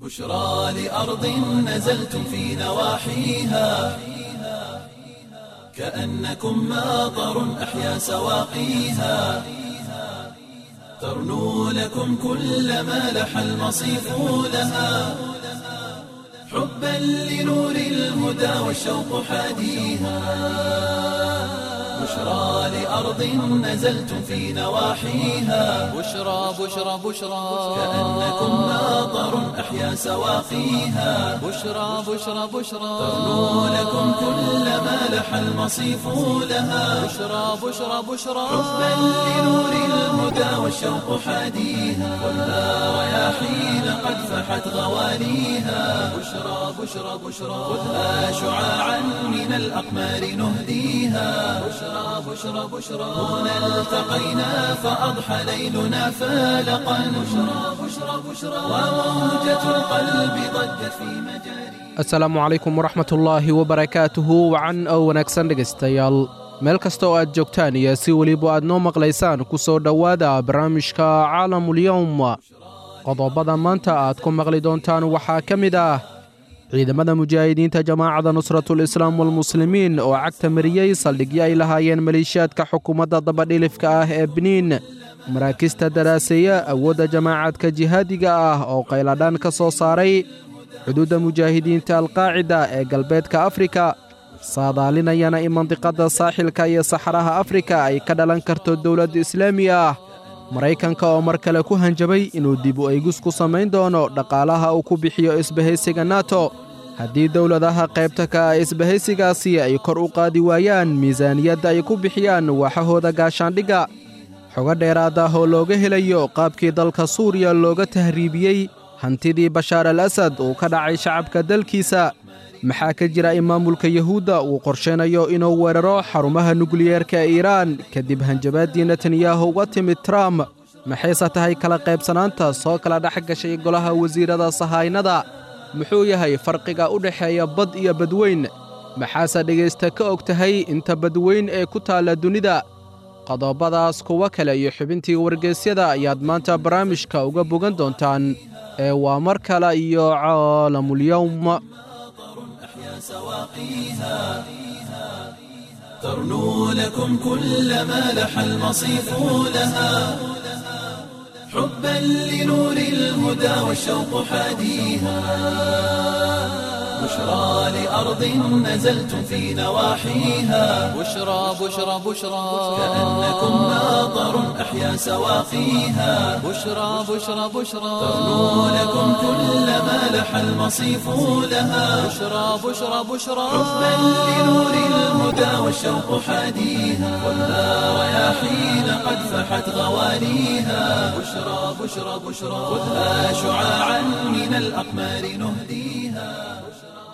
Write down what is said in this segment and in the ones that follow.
بشرى لأرض نزلتم في نواحيها كأنكم ماطر أحيا سواقيها ترنو لكم كل ما لح المصيف لها حبا لنور الهدى والشوق حاديها بشرى لأرض نزلتم في نواحيها بشرى بشرى بشرى كأنكم ماطر أحيا سواقيها بشرى بشرى بشرى ترنو لكم كل ما لح المصيف لها بشرى بشرى بشرى حبا لنور الهدى والشوق حاديها خذها رياحين قد فحت غواليها بشرى بشرى بشرى خذها شعاعا من الأقمار نهديها بشرى بشرى بشرى هنا التقينا فأضحى ليلنا فالقا بشرى بشرى بشرى وموجة القلب ضجت في مجاري asalaamu calaykum waraxmatullaahi wabarakaatuhu wacan oo wanaagsan dhegaystayaal meel kasta oo aad joogtaan iyo si weliba aad noo maqlaysaan ku soo dhowaada barnaamijka caalamulyowm qodobada maanta aad ku maqli doontaan waxaa ka mid ah ciidamada mujaahidiinta jamaacada nusratul islaam walmuslimiin oo cagta mariyey saldhigyo ay lahaayeen maleeshiyaadka xukuumadda dabadhilifka ah ee biniin maraakista daraaseeya awoodda jamaacadka jihaadiga ah oo qayladhaan ka soo saaray xuduudda mujaahidiinta alqaacida ee galbeedka afrika saadaalinayana in mandiqadda saaxilka iyo saxaraha afrika ay ka dhalan karto dowladda islaami ah maraykanka oo mar kale ku hanjabay inuu dib u eegus ku samayn doono dhaqaalaha uu ku bixiyo isbahaysiga nato haddii dowladaha qaybta ka ah isbahaysigaasi ay kor u qaadi waayaan miisaaniyadda ay ku bixiyaan waaxahooda gaashaandhigga xogo dheeraad ah oo looga helayo qaabkii dalka suuriya looga tahriibiyey hantidii bashaar al asad uu ka dhacay shacabka dalkiisa maxaa ka jira in maamulka yuhuudda uu qorshaynayo inuu weeraro xarumaha nukliyeerka ee iiraan kadib hanjabaaddii netanyahu uga timid trump maxayse tahay kala qaybsanaanta soo kala dhex gashay golaha wasiirrada sahaynada muxuu yahay farqiga u dhexeeya bad iyo badweyn maxaase dhegaysta ka og tahay inta badweyn ee ku taalla dunida qodobadaas kuwo kale iyo xubintii wargeysyada ayaad maanta barnaamijka uga bogan doontaan ee waa mar kale iyo caalamulyowm أحيا سواقيها ترنو لكم كل ما لح المصيف لها حبا لنور الهدى والشوق حاديها بشرى لأرض نزلتم في نواحيها بشرى بشرى بشرى كأنكم ماطر أحيا سواقيها بشرى بشرى بشرى ترنو لكم كل ما لح المصيف لها بشرى بشرى بشرى حبا لنور الهدى والشوق حاديها خذها رياحين قد فحت غواليها بشرى بشرى بشرى خذها شعاعا من الأقمار نهديها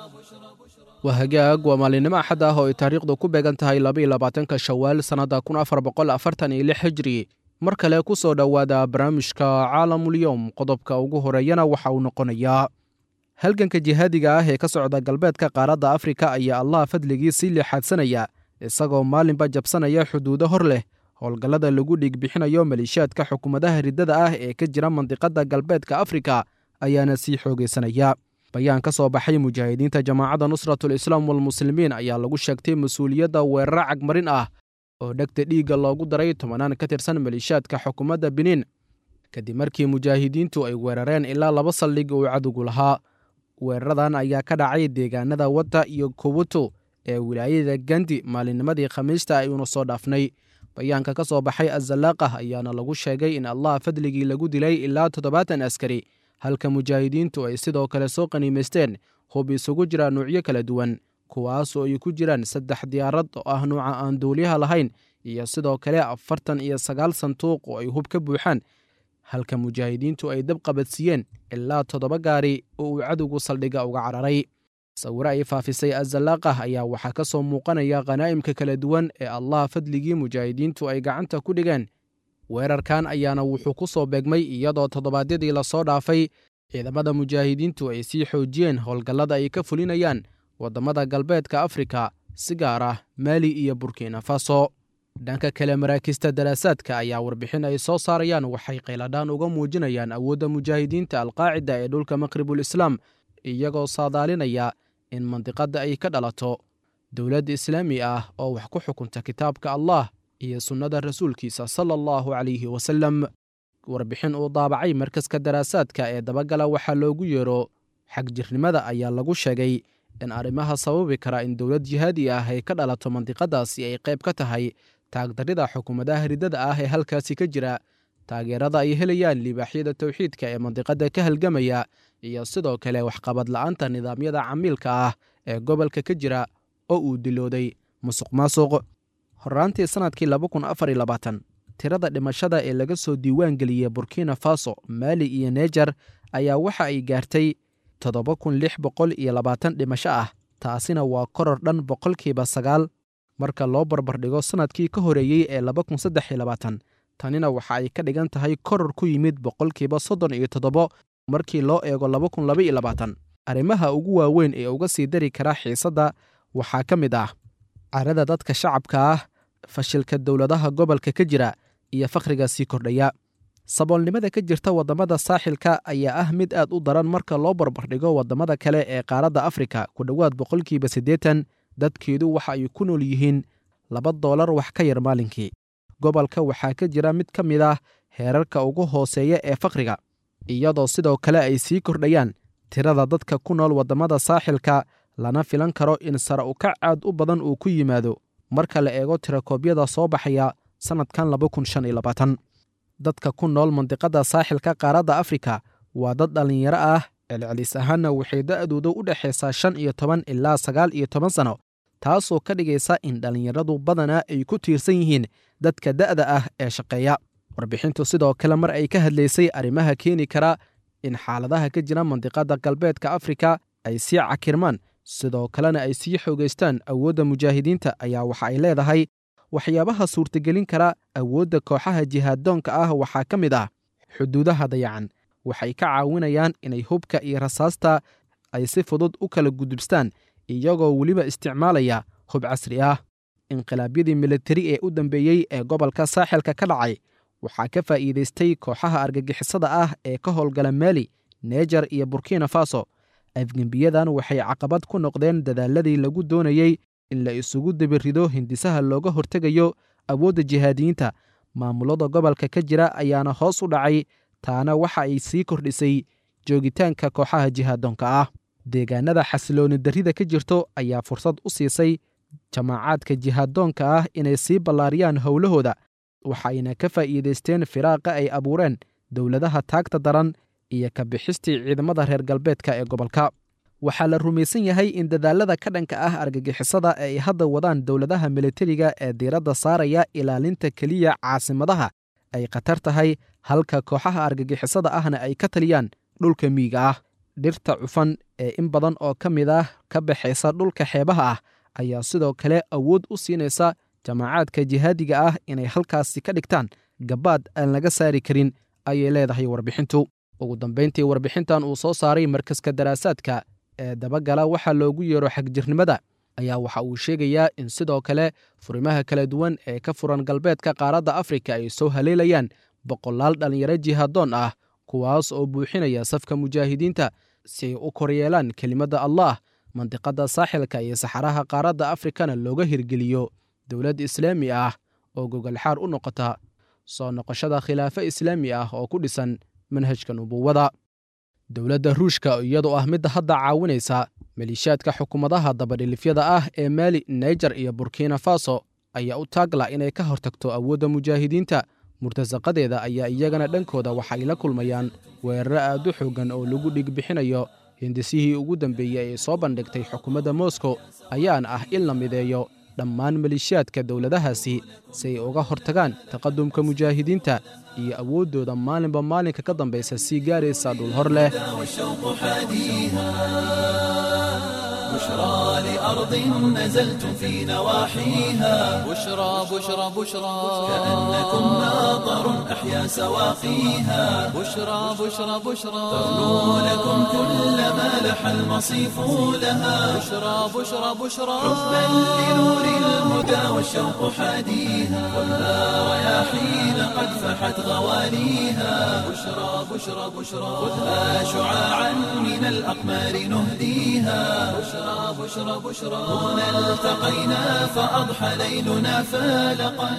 waa hagaag waa maalinimo axad ah oo ay taariikhdu ku beegan tahay labaiyo labaatanka shawaal sannadda kun afar boqol afartan iyo lix hijri mar kale ku soo dhowaada barnaamijka caalamulyowm qodobka ugu horeeyana waxa uu noqonayaa halganka jihaadiga ah ee ka socda galbeedka qaaradda afrika ayaa allah fadligii sii leexaadsanaya isagoo maalinba jabsanaya xuduudo hor leh howlgallada lagu dhiigbixinayo maleeshiyaadka xukuumadaha riddada ah ee ka jira mandiqadda galbeedka afrika ayaana sii xoogaysanaya bayaan ka soo baxay mujaahidiinta jamaacadda nusratul islaam walmuslimiin ayaa lagu sheegtay mas-uuliyadda weeraro cagmarin ah oo dhegta dhiigga loogu daray tobanaan ka tirsan maleeshiyaadka xukuumadda biniin kadib markii mujaahidiintu ay weerareen ilaa laba saldhig uu cadowgu lahaa weeraradan ayaa ka dhacay deegaanada wadda iyo kubutu ee wilaayada gandi maalinnimadii khamiista ayuuna soo dhaafnay bayaanka ka soo baxay azalaaqah ayaana lagu sheegay in allah fadligii lagu dilay ilaa toddobaatan askari halka mujaahidiintu ay sidoo kale soo qaniimaysteen hub isugu jira nuucyo kala duwan kuwaasoo ay ku jiraan saddex diyaarad oo ah nuuca aan duuliyaha lahayn iyo sidoo kale afartan iyo sagaal sanduuq oo ay hub ka buuxaan halka mujaahidiintu ay dab qabadsiiyeen ilaa toddoba gaari oo uu cadowgu saldhigga uga cararay sawiro ay faafisay azalaaqah ayaa waxaa ka soo muuqanaya khanaa'imka kala duwan ee allah fadligii mujaahidiintu ay gacanta ku dhigeen weerarkan ayaana wuxuu ku soo beegmay iyadoo toddobaadyadii lasoo dhaafay ciidamada mujaahidiintu ay sii xoojiyeen howlgallada ay ka fulinayaan waddamada galbeedka afrika si gaar ah maali iyo burkina faso dhanka kale maraakiista daraasaadka ayaa warbixin ay soo saarayaan waxay qayladhaan uga muujinayaan awoodda mujaahidiinta alqaacida ee dhulka maqribul islaam iyagoo saadaalinaya in mandiqadda ay ka dhalato dowlad islaami ah oo wax ku xukunta kitaabka allah iyo sunnada rasuulkiisa sala allahu calayhi wasalem warbixin uu daabacay markaska daraasaadka ee dabagala waxaa loogu yeero xagjirnimada ayaa lagu sheegay in arrimaha sababi kara in dowlad jihaadi ah ay ka dhalato mandiqadaasi ay qayb ka tahay taagdarrida xukuumadaha riddada ah ee halkaasi ka jira taageerada ay helayaan libaaxyada towxiidka ee mandiqadda ka halgamaya iyo sidoo kale waxqabad la'aanta nidaamyada camiilka ah ee gobolka ka jira oo uu dilooday musuq maasuq horraantii sannadkii tirada dhimashada ee laga soo diiwaan geliyey burkina faso maali iyo neejar ayaa waxa ay gaartay toddoba kun lix boqol iyo labaatan dhimasho ah taasina waa koror dhan boqolkiiba sagaal marka loo barbardhigo sannadkii ka horeeyey ee laba kun saddex iyo labaatan tanina waxa ay ka dhigan tahay koror ku yimid boqolkiiba soddon iyo toddobo markii loo eego laba kun laba iyo labaatan arrimaha ugu waaweyn ee uga sii dari kara xiisadda waxaa ka mid ah carada dadka shacabka ah fashilka dowladaha gobolka ka jira iyo fakhriga sii kordhaya saboolnimada ka jirta waddamada saaxilka ayaa ah mid aad u daran marka loo barbardhigo waddamada kale ee qaaradda afrika ku dhowaad boqolkiiba siddeetan dadkeedu waxa ay ku nool yihiin laba doolar wax ka yar maalinkii gobolka waxaa ka jira mid ka mid ah heerarka ugu hooseeya ee fakhriga iyadoo sidoo kale ay sii kordhayaan tirada dadka ku nool waddamada saaxilka lana filan karo in sare ukac aad u badan uu ku yimaado marka la eego tirakoobyada soo baxaya sannadkan dadka ku nool mandiqada saaxilka qaaradda afrika waa dad dhallinyaro ah celcelis ahaanna waxay da'dooda u dhexaysaa shan iyo toban ilaa sagaal iyo toban sanno taasoo ka dhigaysa in dhallinyaradu badanaa ay ku tiirsan yihiin dadka da'da ah ee shaqeeya warbixintu sidoo kale mar ay ka hadlaysay arrimaha keeni kara in xaaladaha ka jira mandiqadda galbeedka afrika ay sii cakirmaan sidoo kalena ay sii xoogaystaan awoodda mujaahidiinta ayaa waxa ay leedahay waxyaabaha suurtagelin kara awoodda kooxaha jihaaddoonka ah waxaa ka mid ah xuduudaha dayacan waxay ka caawinayaan inay hubka iyo rasaasta ay si fudud u kala gudubstaan iyagoo weliba isticmaalaya hub casri ah inqilaabyadii militari ee u dambeeyey ee gobolka saaxilka ka dhacay waxaa ka faa'iidaystay kooxaha argagixisada ah ee ka howlgala maali neejar iyo burkina faso afgembiyadan waxay caqabad ku noqdeen dadaaladii lagu doonayey in la isugu dabirido hindisaha looga hortegayo awoodda jihaadiyiinta maamulada gobolka ka jira ayaana hoos u dhacay taana waxa ay sii kordhisay joogitaanka kooxaha jihaaddoonka ah deegaanada xasilooni darrida ka jirto ayaa fursad u siisay jamaacaadka jihaaddoonka ah inay sii ballaariyaan howlahooda waxayna ka faa'iidaysteen firaaqa ay abuureen dowladaha taagta daran iyo ka bixistii ciidamada reer galbeedka ee gobolka waxaa la rumaysan yahay in dadaalada ka dhanka ah argagixisada ee ay hadda wadaan dowladaha militariga ee diiradda saaraya ilaalinta keliya caasimadaha ay khatar tahay halka kooxaha argagixisada ahna ay ka taliyaan dhulka miyiga ah dhirta cufan ee in badan oo ka mid ah ka baxaysa dhulka xeebaha ah ayaa sidoo kale awood u siinaysa jamaacaadka jihaadiga ah inay halkaasi ka dhigtaan gabaad aan laga saari karin ayay leedahay warbixintu ugu dambayntii warbixintan uu soo saaray markaska daraasaadka ee dabagala waxaa loogu yeero xagjirnimada ayaa waxa uu sheegayaa in sidoo kale furimaha kala duwan ee ka furan galbeedka qaaradda afrika ay soo haleelayaan boqolaal dhallinyaro jihaaddoon ah kuwaas oo buuxinaya safka mujaahidiinta si ay u koryeelaan kelimadda allah mandiqadda saaxilka iyo saxaraha qaaradda afrikana looga hirgeliyo dowlad islaami ah oo gogolxaar u noqota soo noqoshada khilaafo islaami ah oo ku dhisan manhajka nubuwada dowladda ruushka iyadoo ah midda hadda caawinaysa maliishaadka xukuumadaha dabadhilifyada ah ee maali naijer iyo burkina faso ayaa u taagla inay ka hortagto awoodda mujaahidiinta murtasaqadeeda ayaa iyagana dhankooda waxay la kulmayaan weeraro aad u xooggan oo lagu dhigbixinayo hindisihii ugu dambeeyey ee soo bandhigtay xukuumadda moskow ayaana ah in la mideeyo dhammaan maliishaadka dowladahaasi si ay uga hortagaan taqadumka mujaahidiinta iyo awooddooda maalinba maalinka ka dambaysa sii gaaraysa dhul hor leh والشوق حاديها بشرى لأرض نزلتم في نواحيها بشرى بشرى بشرى كأنكم ناظر أحيا سواقيها بشرى بشرى بشرى ترنو لكم كل ما لح لح المصيف لها بشرى بشرى بشرى حبا لنور الهدى والشوق حاديها خذها رياحين قد فحت غواليها بشرى بشرى بشرى خذها شعاعا من الأقمار نهديها بشرى بشرى بشرى هنا التقينا فأضحى ليلنا فالقا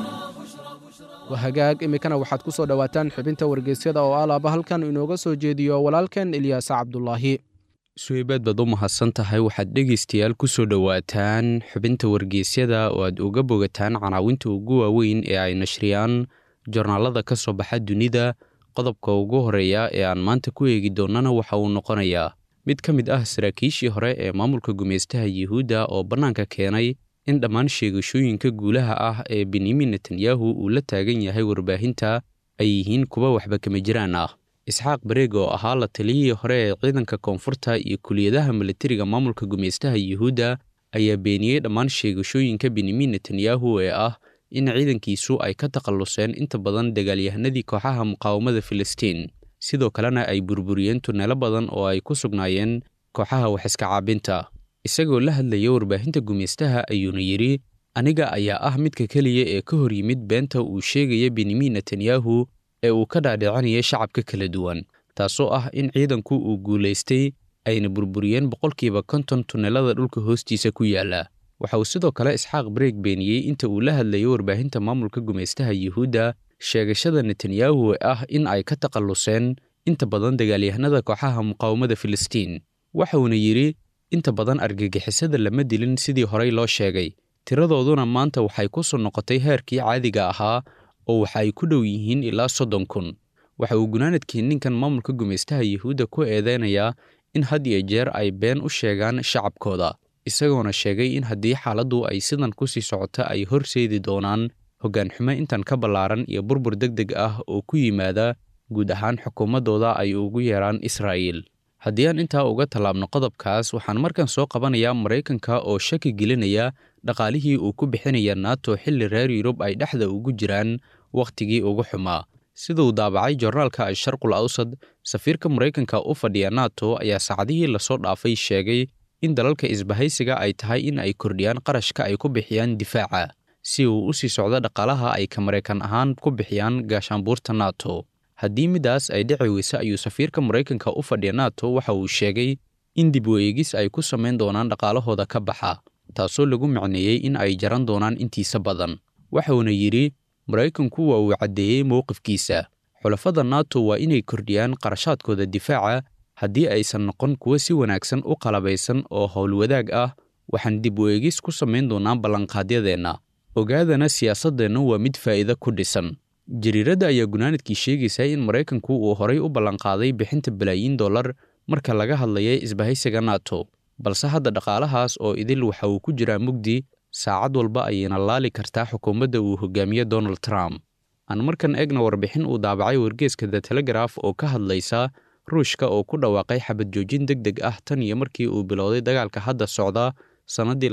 wahagaag iminkana waxaad ku soo dhowaataan xubinta wargeysyada oo alaaba halkan inooga soo jeediyo walaalkan ilyaasa cabdulaahi suweybaad baad u mahadsan tahay waxaad dhegaystayaal ku soo dhowaataan xubinta wargeysyada oo aad uga bogataan canaawinta ugu waaweyn ee ay nashriyaan jornaalada ka soo baxa dunida qodobka ugu horeeya ee aan maanta ku eegi doonnana waxa uu noqonayaa mid ka mid ah saraakiishii hore ee maamulka gumaystaha yuhuudda oo bannaanka keenay in dhammaan sheegashooyinka guulaha ah ee benyamin netanyahu uu la taagan yahay warbaahinta ay yihiin kuwa waxba kama jiraan ah isxaaq bareeg oo ahaa la taliyihii hore ee ciidanka koonfurta iyo kuliyadaha milatariga maamulka gumaystaha yuhuudda ayaa beeniyey dhammaan sheegashooyinka benyamin netanyahu ee ah in ciidankiisu ay ka takhalluseen inta badan dagaalyahanadii kooxaha muqaawamada filistiin sidoo kalena ay burburiyeen tuneelo badan oo ay ku sugnaayeen kooxaha waxiska caabinta isagoo la hadlaya warbaahinta gumaystaha ayuuna yidhi aniga ayaa ah midka keliya ee ka hor yimid beenta uu sheegaya benyamin netanyahu ee uu ka dhaadhicinaya shacabka kala duwan taasoo ah in ciidanku uu guulaystay ayna burburiyeen boqolkiiba konton tuneelada dhulka hoostiisa ku yaala waxa uu sidoo kale isxaaq bareeg beeniyey inta uu la hadlayay warbaahinta maamulka gumaystaha yuhuudda sheegashada netanyahu ee ah in ay ka takhalluseen inta badan dagaalyahanada kooxaha muqaawamada filistiin waxauna yidhi inta badan argagixisada lama dilin sidii horey loo sheegay tiradooduna maanta waxay ku soo noqotay heerkii caadiga ahaa oo waxa ay ku dhow yihiin ilaa soddon kun waxa uu gunaanadkii ninkan maamulka gumaystaha yuhuudda ku eedeynayaa in had iyo jeer ay been u sheegaan shacabkooda isagoona sheegay in haddii xaaladdu ay sidan ku sii socota ay horseedi doonaan hoggaan xumo intan ka ballaaran iyo burbur deg deg ah oo ku yimaada guud ahaan xukuumaddooda ay ugu yeeraan israa'iil haddii aan intaa uga tallaabno qodobkaas waxaan markan soo qabanayaa maraykanka oo shaki gelinaya dhaqaalihii uu ku bixinaya nato xilli reer yurub ay dhexda ugu jiraan wakhtigii ugu xumaa siduu daabacay jornaalka asharqul awsad safiirka maraykanka u fadhiya nato ayaa saacadihii lasoo dhaafay sheegay in dalalka isbahaysiga ay tahay in ay kordhiyaan qarashka ay ku bixiyaan difaaca si uu u sii socdo dhaqaalaha ay ka maraykan ahaan ku bixiyaan gaashaanbuurta nato haddii midaas ay dhici weyse ayuu safiirka maraykanka u fadhiya nato waxa uu sheegay in dib weegis ay ku samayn doonaan dhaqaalahooda ka baxa taasoo lagu macneeyey in ay jaran doonaan intiisa badan waxauna yidhi maraykanku waa uu caddeeyey mowqifkiisa xulafada nato waa inay kordhiyaan qarashaadkooda difaaca haddii aysan noqon kuwo si wanaagsan u qalabaysan oo howlwadaag ah waxaan dib weegis ku samayn doonaa ballanqaadyadeenna ogaadana siyaasaddeenna waa mid faa'iido ku dhisan jariiradda ayaa gunaanadkii sheegaysa in maraykanku uu horay u ballanqaaday bixinta balaayiin dollar marka laga hadlaya isbahaysiga nato balse hadda dhaqaalahaas oo idil waxa uu ku jiraa mugdi saacad walba ayayna laali kartaa xukuumadda uu hogaamiye donald trump aan markan eegna warbixin uu daabacay wargeeska the telegraf oo ka hadlaysa ruushka oo ku dhawaaqay xabad joojin deg deg ah tan iyo markii uu bilowday dagaalka hadda socda sannaddii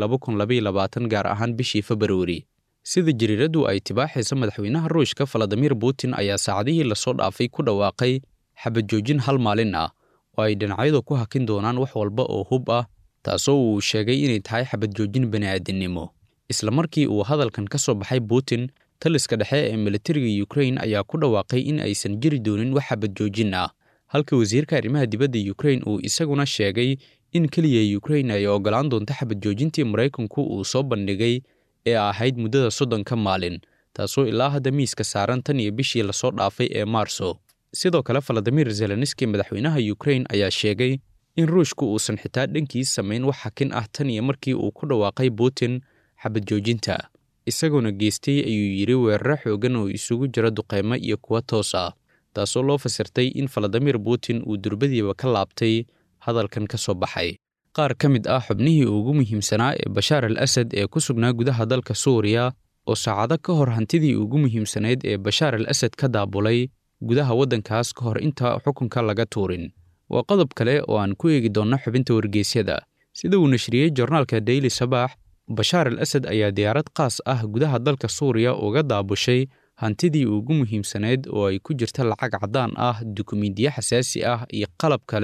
gaar ahaan bishii februari sida jariiraddu ay tibaaxaysa madaxweynaha ruushka valadimir putin ayaa saacadihii lasoo dhaafay ku dhawaaqay xabad joojin hal maalin ah oo ay dhinacyadu ku hakin doonaan wax walba oo hub ah taasoo uu sheegay inay tahay xabad joojin bani'aadinimo isla markii uu hadalkan ka soo baxay putin taliska dhexe ee militariga ukrain ayaa ku dhawaaqay in aysan jiri doonin wax xabad joojin ah halka wasiirka arrimaha dibadda ukrain uu isaguna sheegay in keliya ukrain ay oggolaan doonto xabad joojintii maraykanku uu soo bandhigay ee ahayd muddada soddonka maalin taasoo ilaa hadda miiska saaran tan iyo bishii lasoo dhaafay ee maarso sidoo kale valadimir zelenski madaxweynaha ukrain ayaa sheegay in ruushku uusan xitaa dhankiis samayn wax xakin ah tan iyo markii uu ku dhawaaqay putin xabad joojinta isagoona geystay ayuu yidhi weeraro xoogan oo isugu jira duqeymo iyo kuwa toos ah taasoo loo fasirtay in valadimir putin uu durbadiiba ka laabtay hadalkan ka soo baxay qaar ka mid ah xubnihii ugu muhiimsanaa ee bashaar al asad ee ku sugnaa gudaha dalka suuriya oo saacado ka hor hantidii ugu muhiimsanayd ee bashaar al asad ka daabulay gudaha waddankaas ka hor inta xukunka laga tuurin waa qodob kale oo aan ku eegi doonno xubinta wargeysyada sida uu nashriyey jornaalka daily sabaax bashaar al asad ayaa diyaarad qaas ah gudaha dalka suuriya uga daabushay hantidii ugu muhiimsanayd oo ay ku jirta lacag caddaan ah dukumiintiyo xasaasi ah iyo qalab kale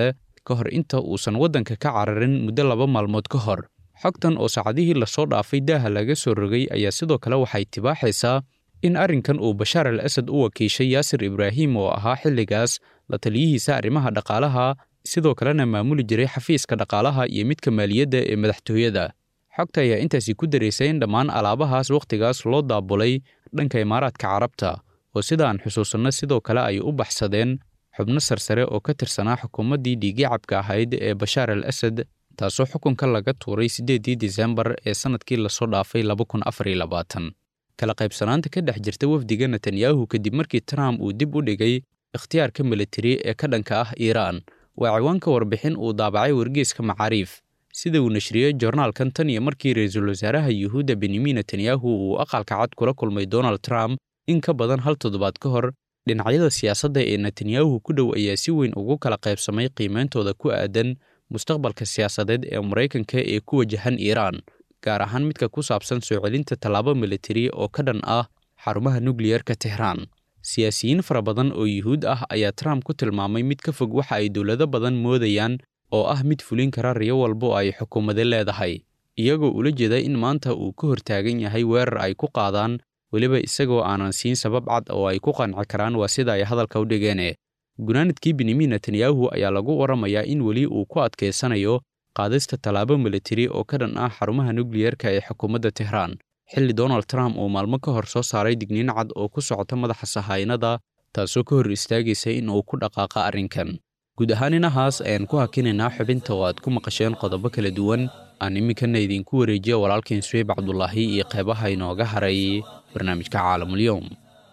ka hor inta uusan waddanka ka cararin muddo laba maalmood ka hor xogtan oo saacadihii lasoo dhaafay daaha laga soo rogay ayaa sidoo kale waxay tibaaxaysaa in arrinkan uu bashaar al asad u wakiishay yaasir ibraahim oo ahaa xilligaas la taliyihiisa arrimaha dhaqaalaha sidoo kalena maamuli jiray xafiiska dhaqaalaha iyo midka maaliyadda ee madaxtooyada xogta ayaa intaasi ku daraysay in dhammaan alaabahaas wakhtigaas loo daabulay dhanka imaaraadka carabta oo sida aan xusuusanno sidoo kale ay u baxsadeen xubno sarsare oo ka tirsanaa xukuumaddii dhiigicabka ahayd ee bashaar al asad taasoo xukunka laga tuuray siddeeddii disembar ee sannadkii lasoo dhaafay laba kun afar iyo labaatan kala qaybsanaanta ka dhex jirta wafdiga netanyahu kadib markii trump uu dib u dhigay ikhtiyaarka militari ee ka dhanka ah iiraan waa ciwaanka warbixin uu daabacay wargeeska macaariif sida uu nashriyey jornaalkan tan iyo markii ra-iisul wasaaraha yuhuudda benyamin netanyahu uu aqalka cad kula kulmay donald trump in ka badan hal toddobaad ka hor dhinacyada siyaasadda ee netanyahu ku dhow ayaa si weyn ugu kala qaybsamay qiimeyntooda ku aadan mustaqbalka siyaasadeed ee maraykanka ee ku wajahan iiraan gaar ahaan midka ku saabsan soo celinta tallaabo militari oo ka dhan ah xarumaha nukliyerka tehraan siyaasiyiin fara badan oo yuhuud ah ayaa trump ku tilmaamay mid ka fog waxa ay dowlado badan moodayaan oo ah mid fulin kara riyo walba oo ay xukuumade leedahay iyagoo ula jeeda in maanta uu ka hortaagan yahay weerar ay ku qaadaan weliba isagoo aanan siin sabab cad oo ay ku qanci karaan waa sida ay hadalka u dhigeene gunaanadkii benyamin netanyahu ayaa lagu waramayaa in weli uu ku adkaysanayo qaadista tallaabo militari oo ka dhan ah xarumaha nukliyerka ee xukuumadda tehraan xilli donald trump uu maalmo ka hor soo saaray digniin cad oo ku socota madaxa sahaynada taasoo ka hor istaagaysa in uu ku dhaqaaqa arrinkan guud ahaan inahaas ayaan ku hakinaynaa xubinta oo aad ku maqasheen qodobo kala duwan aan iminkana idinku wareejiya walaalkiin suweyb cabdulaahi iyo qeybaha inooga haray barnaamijka caalamulyoom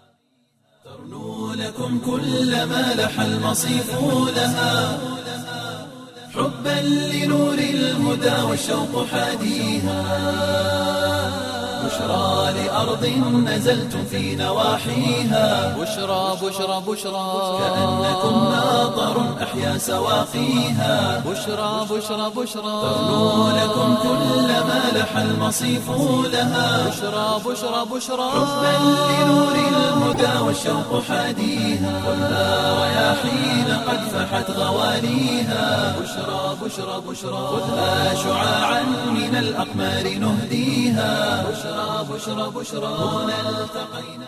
لكم كل ما لح المصيف لها حبا لنور الهدى والشوق حاديها بشرى لأرض نزلتم في نواحيها بشرى بشرى بشرى كأنكم ناظر أحيا سواقيها بشرى بشرى بشرى تغنو لكم كل ما لح المصيف لها بشرى بشرى بشرى حبا لنور الهدى والشوق حاديها خذها رياحين قد فحت غواليها بشرى بشرى بشرى خذها شعاعا من الأقمار نهديها بشرى بشرى بشرى هنا التقينا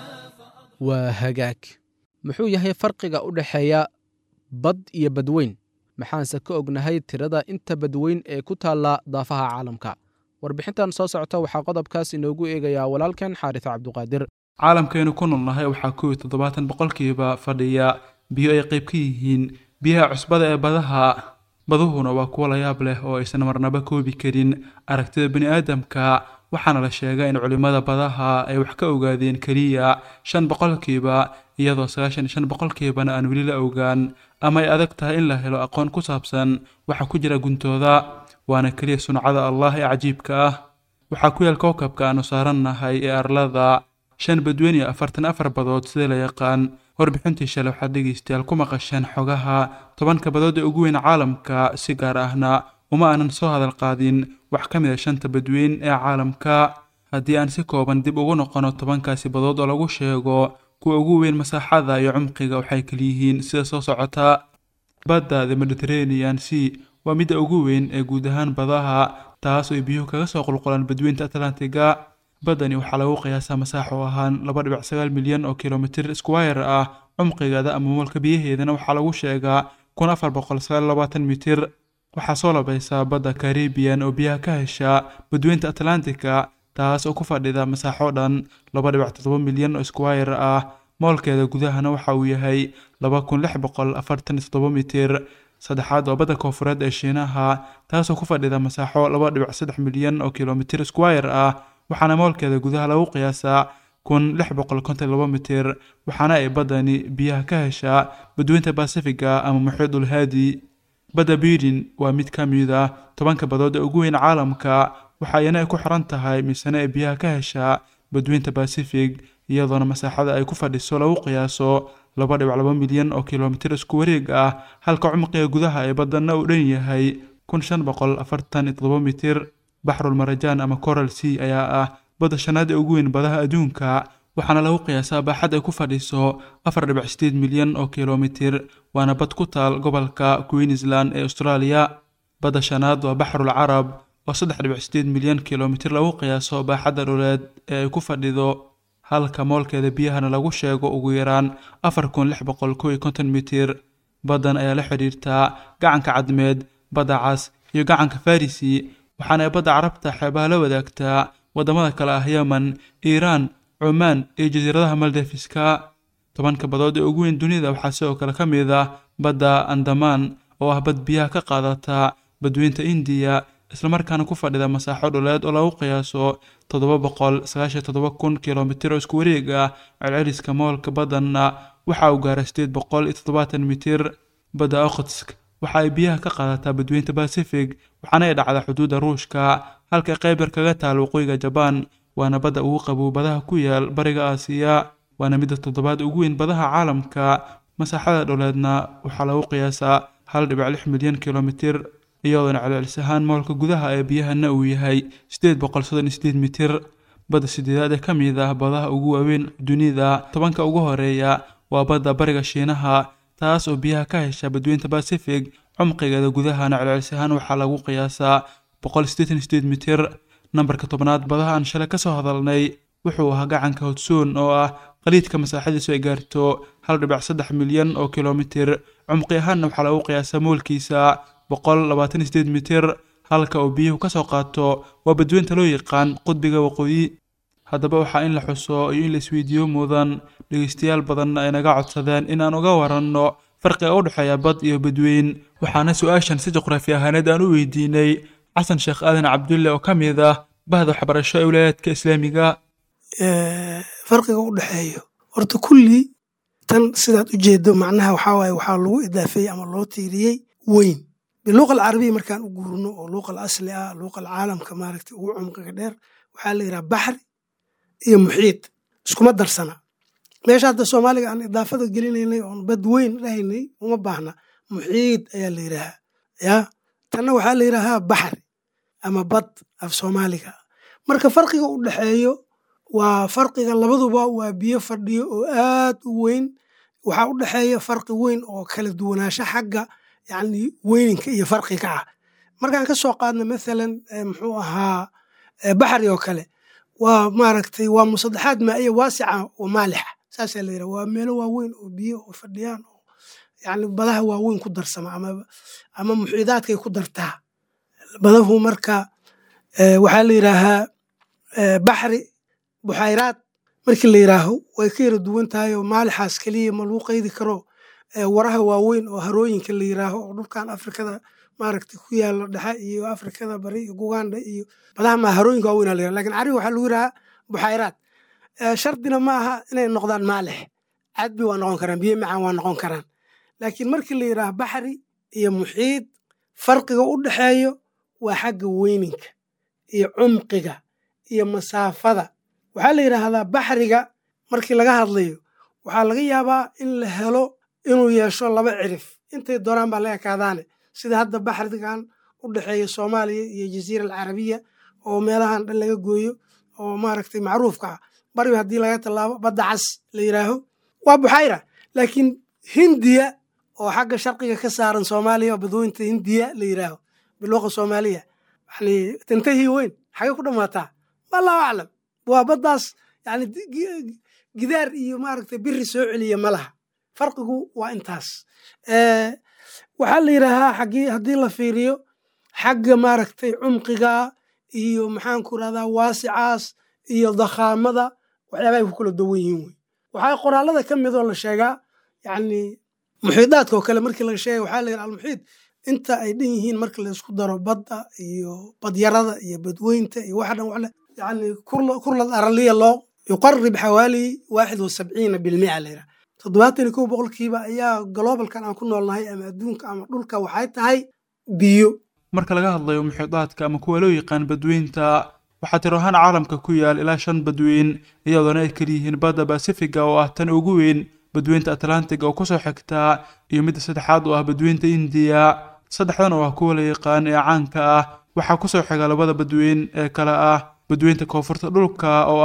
waa hagaag muxuu yahay farqiga u dhexeeya bad iyo badweyn maxaanse ka ognahay tirada inta badweyn ee ku taalla daafaha caalamka warbixintan soo socota waxaa qodobkaas inoogu eegayaa walaalkan xaaris cabduqaadir caalamkaynu ku noolnahay waxaa kow iyo toddobaatan boqolkiiba fadhiya biyo ay qayb ka yihiin biyaha cusbada ee badaha baduhuna waa kuwo layaab leh oo aysan marnaba koobi karin aragtida bini aadamka waxaana la sheegaa in culimmada badaha ay wax ka ogaadeen keliya shan boqolkiiba iyadoo sagaashan iyo shan boqolkiibana aan weli la ogaan ama ay adag tahay in la helo aqoon ku saabsan waxa ku jira guntooda waana keliya suncada allah ee cajiibka ah waxaa ku yaal kookabka aanu saarannahay ee arlada shan badweyn iyo afartan afar badood sida la yaqaan warbixintii shalay waxaad dhegaystayaal ku maqasheen xogaha tobanka badood ee ugu weyn caalamka si gaar ahna uma aanan soo hadal qaadin wax ka mid a shanta badweyn ee caalamka haddii aan si kooban dib ugu noqono tobankaasi badood oo lagu sheego kuwa ugu weyn masaaxada iyo cumqiga waxay kaliyihiin sida soo socota badda the mediterranean sea waa midda ugu weyn ee guud ahaan badaha taas oo ay biyuhu kaga soo qulqulaan badweynta atlantiga baddani waxaa lagu qiyaasaa masaaxo ahaan laba dhibic sagaal milyan oo kilomitir squire ah cumqigeeda ama moolka biyaheedana waxaa lagu sheegaa kun afar boqol sagaal labaatan mitir waxaa soo labaysaa badda caribian oo biyaha ka hesha badweynta atlantica taas oo ku fadhida masaaxo dhan laba dhibic toddoba milyan oo squire ah moolkeeda gudahana waxa uu yahay laba kun lix boqol afartan iyo toddoba mitir saddexaad waa badda koofureed ee shiinaha taasoo ku fadhida masaaxo laba dhibic saddex milyan oo kilomitir squire ah waxaana moolkeeda gudaha lagu qiyaasaa kun lix boqol konton laba mitir waxaana ay baddani biyaha ka heshaa badweynta basifiga ama muxiidul haadi badda biidin waa mid ka mid ah tobanka badood ee ugu weyn caalamka waxa iyana ay ku xiran tahay misane ay biyaha ka heshaa badweynta basifig iyadoona masaaxada ay ku fadhiso lagu qiyaaso laba dhibic laba milyan oo kilomitir isku wareeg ah halka cumqiga gudaha ee badanna uu dhan yahay kun shan boqol afartan iyo toddoba mitir baxrul marajaan ama coral sea ayaa ah badda shanaad ee ugu weyn badaha adduunka waxaana lagu qiyaasaa baaxad ay ku fadhiso afar dhibic sideed milyan oo kilomitir waana bad ku taal gobolka queensland ee australia badda shanaad waa baxrul carab oo saddex dhibic sideed milyan kilomitir lagu qiyaaso baaxadda dhuleed ee ay ku fadhido halka moolkeeda biyahana lagu sheego ugu yaraan afar kun lix boqol kow iyo konton mitir baddan ayaa la xidhiirtaa gacanka cadmeed badda cas iyo gacanka farisi waxaana ay badda carabta xeebaha la wadaagtaa waddamada kale ah yemen iiraan cumaan iyo jasiiradaha maldefiska tobanka badood ee ugu weyn dunida waxaa sidoo kale ka mid ah badda andamaan oo ah bad biyaha ka qaadata badweynta indiya islamarkaana ku fadhida masaaxo dhuleed oo lagu qiyaaso toddoba boqol sagaashan toddoba kun kilomitir oo isku wareeg ah celceliska moolka baddanna waxa uu gaaray sideed boqol iyo toddobaatan mitir badda okhotsk waxa ay biyaha ka qaadataa badweynta pacific waxaana ay dhacdaa xuduudda ruushka halka qaybar kaga taal waqooyiga jabaan waana badda ugu qabow badaha ku yaal bariga aasiya waana midda toddobaad ugu weyn badaha caalamka masaaxada dhuleedna waxaa lagu qiyaasaa hal dhibic lix milyan kilomitir iyadoona celcelis ahaan moolka gudaha ee biyahana uu yahay sideed boqol soddon iyo sideed mitir badda sideedaad ee ka mid ah badaha ugu waaweyn dunida tobanka ugu horeeya waa badda bariga shiinaha taas oo biyaha ka hesha badweynta pacific cumqigeeda gudahana celcelis ahaan waxaa lagu qiyaasaa boqol sideetan iyo sideed mitir nambarka tobnaad badaha aan shalay ka soo hadalnay wuxuu ahaa gacanka hodsoon oo ah qaliidka masaaxadiisu ay gaarto hal dhibic saddex milyan oo kilomitir cumqi ahaanna waxaa lagu qiyaasaa moolkiisa boqol labaatan iyo sideed mitir halka uu biyuhu ka soo qaato waa badweynta loo yaqaan qudbiga waqooyi haddaba waxaa in la xuso iyo in la isweydiiyo mudan dhegeystayaal badanna ay naga codsadeen in aan uga waranno farqiga u dhexeeya bad iyo badweyn waxaana su-aashan si juqraafi ahaaneed aan u weydiinay xasan sheekh aadan cabdulle oo ka mid ah bahda waxbarasho ee wilaayadka islaamiga farqiga u dhexeeyo horta kulli tan sidaad u jeedo macnaha waxaa waaye waxaa lagu idaafeeyey ama loo tiiriyey weyn biluuqa alcarabiya markaan u guurno oo luuqa alasli ah luuqa alcaalamka maaragtay ugu cumqiga dheer waxaa la yidhaha baxri iyo muxiid iskuma darsana meesha hadda soomaaliga aan idaafada gelinaynay oon bad weyn dhahaynay uma baahna muxiid ayaa la yidhaahaa ya tanna waxaa la yidhaahaa baxri ama bad af soomaaliga marka farqiga u dhexeeyo waa farqiga labaduba waa biyo fadhiyo oo aad u weyn waxaa u dhexeeya farqi weyn oo kala duwanaansho xagga yani weyninka iyo farqiga ah markaan ka soo qaadno mathalan muxuu ahaa baxri oo kale waa maaragtay waa musadexaad maa'iya waasica oo maalixa saasaa la yidhaha waa meelo waaweyn oo biyo oo fadhiyaan oo yani badaha waaweyn ku darsama ama ama muxiidaadkay ku dartaa badahu marka waxaa la yidhaahaa baxri buxayraad markii la yidhaaho way ka yara duwan tahay oo maalixaas keliya ma lagu qaydi karo waraha waaweyn oo harooyinka la yidhaaho oo dhulkan afrikada maaragtay ku yaala dhexe iyo afrikada bari iyo uganda iyo badaha ma harooyinka waaweyn la yiraha lakin cariga waxaa lagu yidhahaa buxayraad shardina ma aha inay noqdaan maalix cadbi waa noqon karaan biyo macaan waa noqon karaan laakiin markii la yidhaaho baxri iyo muxiid farqiga u dhexeeyo waa xagga weyninka iyo cumqiga iyo masaafada waxaa la yidhaahdaa baxriga markii laga hadlayo waxaa laga yaabaa in la helo inuu yeesho laba cirif intay doonaan baa la ekaadaane sida hadda baxrigan u dhexeeya soomaaliya iyo jaziira alcarabiya oo meelahan dhan laga gooyo oo maaragtay macruufka ah bariba haddii laga tallaabo badda cas la yidhaaho waa buxayra laakiin hindiya oo xagga sharqiga ka saaran soomaaliya oo badweynta hindiya la yidhaaho biluuqa soomaaliya yani tantahii weyn xagay ku dhammaataa allahu aclam waa baddaas yani gidaar iyo maaragtay biri soo celiya ma laha farqigu waa intaas waxaa la yidhaahaa xaggii haddii la fiiriyo xagga maaragtay cumqiga iyo maxaanku rahdaa waasicaas iyo dakhaamada waxyaabahay ku kala duwan yihiin wey waxaa qoraallada ka midoo la sheegaa yani muxiidaadka oo kale markii laga sheegay waxaa la yidhaha almuxiid inta ay dhan yihiin marka la isku daro badda iyo badyarada iyo badweynta iyo waxa dhan waxle yani kurlad araliya loo yuqarib xawaali waaxid wa sabciina bilmica la yidhaha toddobaatan iyo kow boqolkiiba ayaa gloobalkan aan ku noolnahay ama adduunka ama dhulka waxay tahay biyo marka laga hadlayo muxiidaadka ama kuwa loo yaqaan badweynta waxaa tiro ahaan caalamka ku yaal ilaa shan badweyn iyadoona ay keliyihiin badda basifiga oo ah tan ugu weyn badweynta atlantiga oo kusoo xigtaa iyo midda saddexaad oo ah badweynta indiya saddexdan oo ah kuwa la yaqaan ee caanka ah waxaa kusoo xiga labada badweyn ee kale ah badweynta koonfurta dhulka oo ah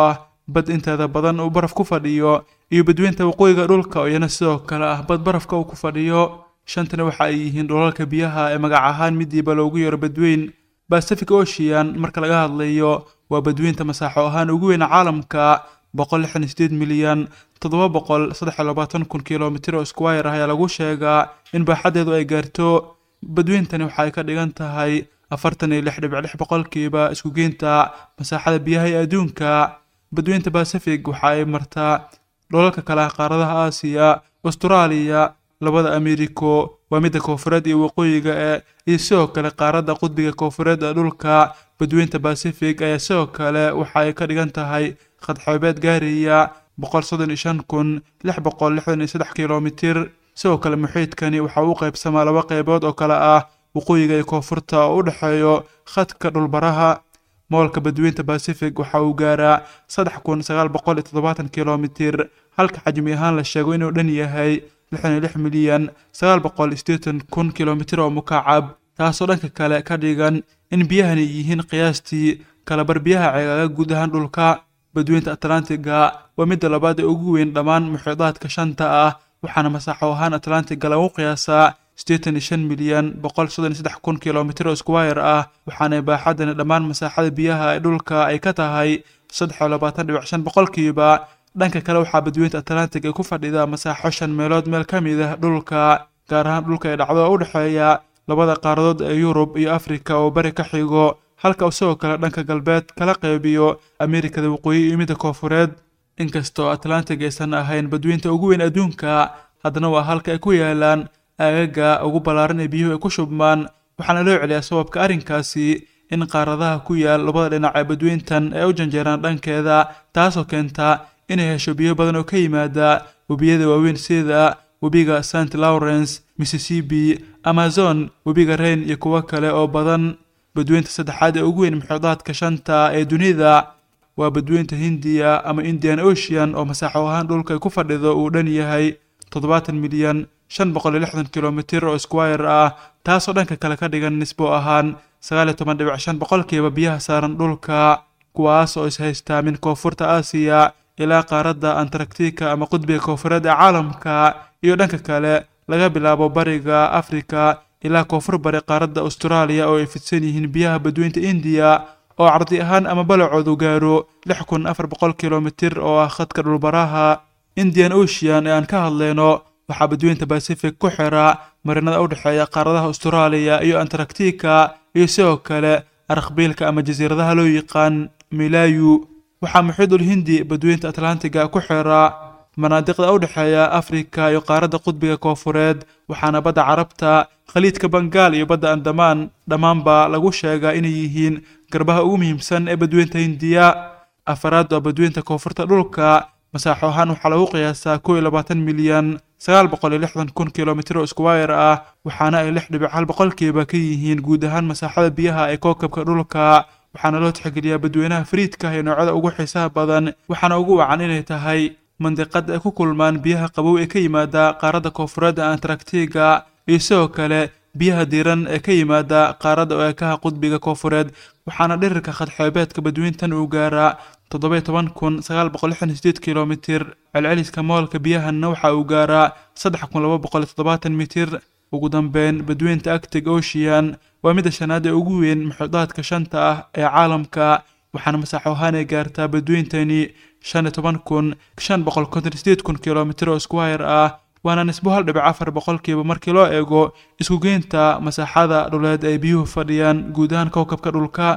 bad inteeda badan uu baraf ku fadhiyo iyo badweynta waqooyiga dhulka oo iyana sidoo kale ah bad barafka uu ku fadhiyo shantana waxa ay yihiin dhulalka biyaha ee magac ahaan midiiba loogu yeero badweyn pacific ocean marka laga hadlayo waa badweynta masaaxo ahaan ugu weyn caalamka boqol lixdan iyo sideed milyan toddoba boqol saddex iyo labaatan kun kilomitir oo squire ah ayaa lagu sheegaa in baaxaddeedu ay gaarto badweyntani waxa ay ka dhigan tahay afartan iyo lix dhibic lix boqolkiiba iskugeynta masaaxada biyaha ee adduunka badweynta pacific waxa ay martaa dholalka kale ah qaaradaha aasiya austraaliya labada americo waa midda koofureed iyo waqooyiga ee iyo sidoo kale qaaradda qudbiga koofureed ee dhulka badweynta pacific ayaa sidoo kale waxa ay ka dhigan tahay khadxoobeed gaaraya boqol soddon iyo shan kun lix boqol lixdan iyo saddex kilomitir sidoo kale muxiidkani waxa uu qaybsamaa laba qaybood oo kale ah waqooyiga iyo koonfurta oo u dhexeeyo khadka dhulbaraha moolka badweynta pacific waxa uu gaaraa saddex kun sagaal boqol iyo toddobaatan kilomitir halka xajmi ahaan la sheego inuu dhan yahay lixdan iyo lix milyan sagaal boqol iyo siddeetan kun kilomitir oo mukacab taasoo dhanka kale ka dhigan in biyahani yihiin qiyaastii kalabar biyaha ceegaaga guud ahaan dhulka badweynta atlantiga waa midda labaad ee ugu weyn dhammaan muxiidaadka shanta ah waxaana masaaxo ahaan atlantiga lagu qiyaasaa siddeetan iyo shan milyan boqol soddon iyo saddex kun kilomitir oo squire ah waxaana baaxadani dhammaan masaaxada biyaha ee dhulka ay ka tahay saddex iyo labaatan dhibic shan boqolkiiba dhanka kale waxaa badweynta atlantic ay ku fadhida masaaxo shan meelood meel ka mid ah dhulka gaar ahaan dhulka ay dhacdo oo u dhexeeya labada qaaradood ee yurub iyo afrika oo bari ka xigo halka uu sidoo kale dhanka galbeed kala qeybiyo amerikada waqooyi iyo midda koofureed inkastoo atlantic aysan ahayn badweynta ugu weyn adduunka haddana waa halka ay ku yaalaan aagaga ugu ballaaran ee biyuhu ay ku shubmaan waxaana loo celiyaa sababka arrinkaasi in qaaradaha ku yaal labada dhinac ee badweyntan ay u janjeeraan dhankeeda taasoo keenta inay hesho biyo badan oo ka yimaada webiyada waaweyn sida webiga st lawrence mississippi amazon webiga rain iyo kuwo kale oo badan badweynta saddexaad ee ugu weyn muxiidaadka shanta ee dunida waa badweynta hindiya ama indian ocean oo masaaxo ahaan dhulka ay ku fadhido uu dhan yahay toddobaatan milyan shan boqol iyo lixdan kilomitir oo squire ah taasoo dhanka kale ka dhigan nisbo ahaan sagaal iyo toban dhibic shan boqolkiiba biyaha saaran dhulka kuwaas oo ishaystaa min koonfurta aasiya ilaa qaaradda antarctica ama qudbiga koonfureed ee caalamka iyo dhanka kale laga bilaabo bariga afrika ilaa koonfur bari qaaradda austraaliya oo ay fidsan yihiin biyaha badweynta indiya oo cardi ahaan ama balacoodu gaaro lix kun afar boqol kilomitir oo ah khadka dhulbaraha indian ocean ee aan ka hadlayno waxaa badweynta pacific ku xira marinada u dhexeeya qaaradaha austraaliya iyo antarctica iyo sidoo kale arkhbiilka ama jasiiradaha loo yaqaan milayu waxaa muxiidul hindi badweynta atlantiga ku xira manaadiqda u dhexeeya afrika iyo qaaradda qudbiga koofureed waxaana badda carabta khaliidka bangaal iyo badda andamaan dhammaanba lagu sheegaa inay yihiin garbaha ugu muhiimsan ee badweynta hindiya afaraad waa badweynta koonfurta dhulka masaaxo ahaan waxaa lagu qiyaasaa kow iyo labaatan milyan sagaal boqol iyo lixdan kun kilomitir oo squire ah waxaana ay lix dhibic hal boqolkiiba ka yihiin guud ahaan masaaxada biyaha ee kookabka dhulka waxaana loo tixgeliyaa badweynaha fariidka iyo noocyada ugu xiisaha badan waxaana ugu wacan inay tahay mandiqad ay ku kulmaan biyaha qabow ee ka yimaada qaaradda koonfureed ee antarctiga iyo sidoo kale biyaha diiran ee ka yimaada qaaradda eekaha qudbiga koonfureed waxaana dhirirka khadxoobeedka badweyntan uu gaaraa toddoba toban kun sagaal boqol lixdan sideed kilomitir celceliska moolka biyahanna waxa uu gaaraa saddex kun laba boqol toddobaatan mitir ugu dambeyn badweynta actic ocean waa midda shanaad ee ugu weyn muxiidaadka shanta ah ee caalamka waxaana masaaxo ahaan ay gaartaa badweyntani shan iyo toban kun shan boqol konton sideed kun kilomitir oo squire ah waana nisbo hal dhibic afar boqolkiiba markii loo eego iskugeynta masaaxada dhuleed ay biyuhu fadhiyaan guud ahaan kowkabka dhulka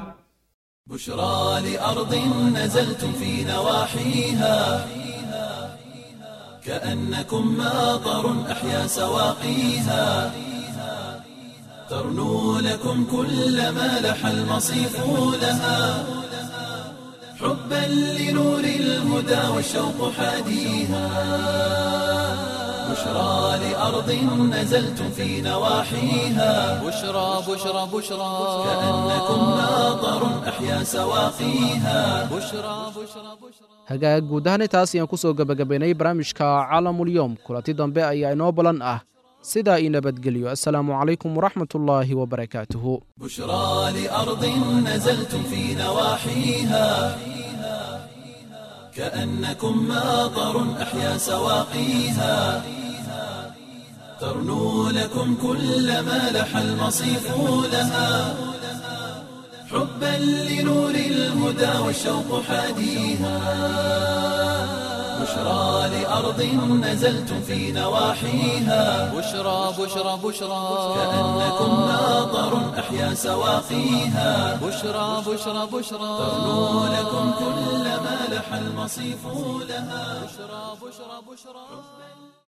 بشرى لأرض نزلتم في نواحيها كأنكم ماطر أحيا سواقيها ترنو لكم كل ما لح المصيف لها حبا لنور الهدى والشوق حاديها بشرى لأرض نزلتم في نواحيها بشرى بشرى بشرى كأنكم ماطر أحيا سواقيها بشرى بشرى بشرى hagaag guud ahaan intaas ayaan ku soo gebagabaynay barnaamijka caalamulyoom kulanti dambe ayaa inoo balan ah sidaa ii nabadgelyo assalaamu calaykum waraxmatullaahi wabarakaatuhu بشرى لأرض نزلتم في نواحيها كأنكم ماطر أحيا سواقيها ترنو لكم كل ما لح المصيف لها حبا لنور الهدى والشوق حاديها بشرى لأرض نزلتم في نواحيها بشرى بشرى بشرى كأنكم ماطر أحيا سواقيها بشرى بشرى بشرى ترنو لكم كل ما لح المصيف لها بشرى بشرى بشرى